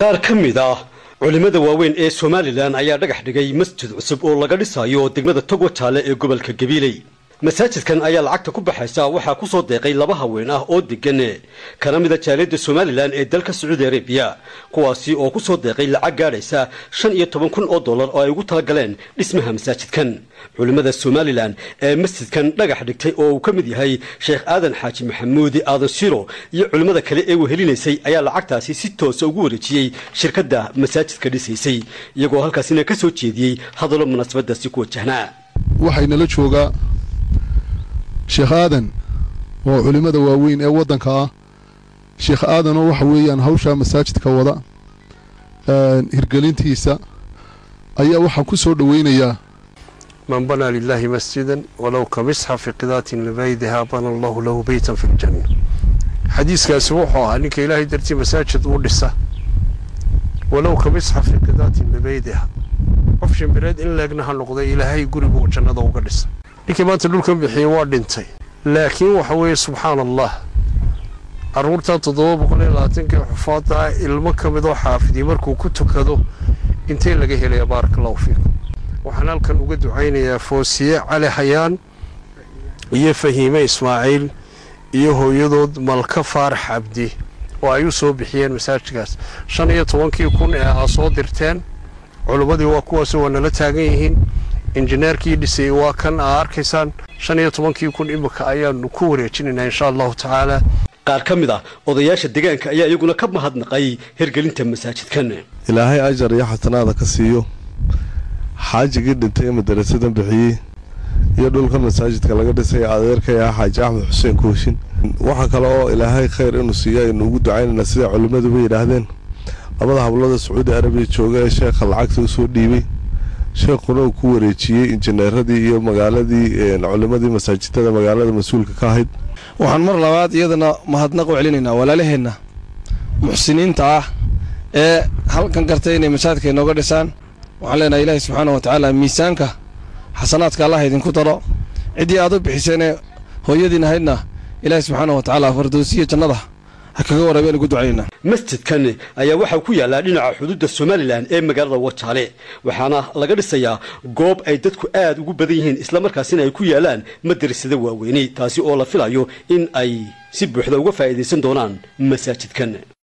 qaar ka mid ah culimmada waaweyn ee somalilan ayaa dhagax dhigay masjid cusub oo laga dhisayo degmada togo jaale ee gobolka gabiiley masaajidkan ayaa lacagta ku baxaysa waxaa ku soo deeqay laba haween ah oo degan kana mida jaaliyadda somalilan ee dalka sacuudi arabiya kuwaasi oo ku soo deeqay lacag gaadhaysa shan iyo toban kun oo dollar oo ay ugu talagaleen dhismaha masaajidkan culimmada somalilan ee masjidkan dhagax dhigtay oo uu ka mid yahay sheekh aadan xaaji maxamuudi aadan siro iyo culimmada kale ee wehelinaysay ayaa lacagtaasi si toosa ugu wareejiyey shirkadda masaajidka dhisaysay iyagoo halkaasina ka soo jeediyey hadallo munaasabadaasi ku wajahnaa waxaynala joogaa sheekh aadan oo culimmada waaweyn ee waddanka ah sheekh aadanoo waxa weeyaan hawshaa masaajidka wada hirgelintiisa ayaa waxaa ku soo dhoweynayaa man banaa lilaahi masjidan walow ka misxafi qidaatin libaydiha bana allahu lahu beytan fi ljanna xadiiskaasi wuxuu ahaa ninka ilaahay dartii masaajid uu dhisa walow ka misxafi qidaatin libaydiha qof shimbireed in leegna ha noqday ilaahay guribuu jannada uga dhisa ninkii maanta dhulkan bixiyey waa dhintay laakiin waxa weeye subxaana allah carruurtan toddoba boqol iyo labaatanka xufaadda ah ilmo ka mid oo xaafidii markuu ku tukado intee laga helaya baaraka allahu fiikum waxaan halkan uga ducaynayaa foosiye cali xayaan iyo fahiime ismaaciil iyo hooyadood malka faarax cabdi oo ay u soo bixiyeen masaajidkaas shan iyo tobankii kun ee aa soo dirteen culimmadii waa kuwaas waa nala taagan yihiin injineerkii dhisay waa kan aa arkaysaan shan iyo tobankii kun imika ayaanu ku wareejinaynaa insha allahu tacaala qaar ka mid ah odayaasha deegaanka ayaa iyaguna ka mahadnaqay hirgelinta masaajidkan ilaahay ajar iyo xasanaada ka siiyo xaajigii dhintay ee madarasadan bixiyey iyo dhulka masaajidka laga dhisay adeerkay ah xaaji axmed xuseen kooshin waxaa kale oo ilaahay khayr inuu siiyo aynu ugu ducaynaynaa sida culimmaduba yidhaahdeen labada hablada sacuudi arabiya jooga ee sheekha lacagta usoo dhiibay sheekhuna uu ku wareejiyey injineeradii iyo magaaladii culimmadii masaajidada magaalada mas-uulka ka ahayd waxaan mar labaad iyadana mahadnaq u celinaynaa walaalaheenna muxsiniinta ah ee halkan gartay inay masaajidka inooga dhisaan waxaan leenahay ilaahi subxaana wa tacaala miisaanka xasanaadka allah idinku daro ciddii aad u bixiseenee hooyadiin ahaydna ilaahi subxaana wa tacaala fardoosiya jannada ha kaga warabeen ugu ducaynayna masjidkan ayaa waxaa ku yaallaa dhinaca xuduudda somalilan ee magaalada wajaale waxaana laga dhisayaa goob ay dadku aad ugu badan yihiin islamarkaasina ay ku yaalaan madarasada waaweyney taasi oo la filayo in ay si buuxda uga faa'iidaysan doonaan masaajidkan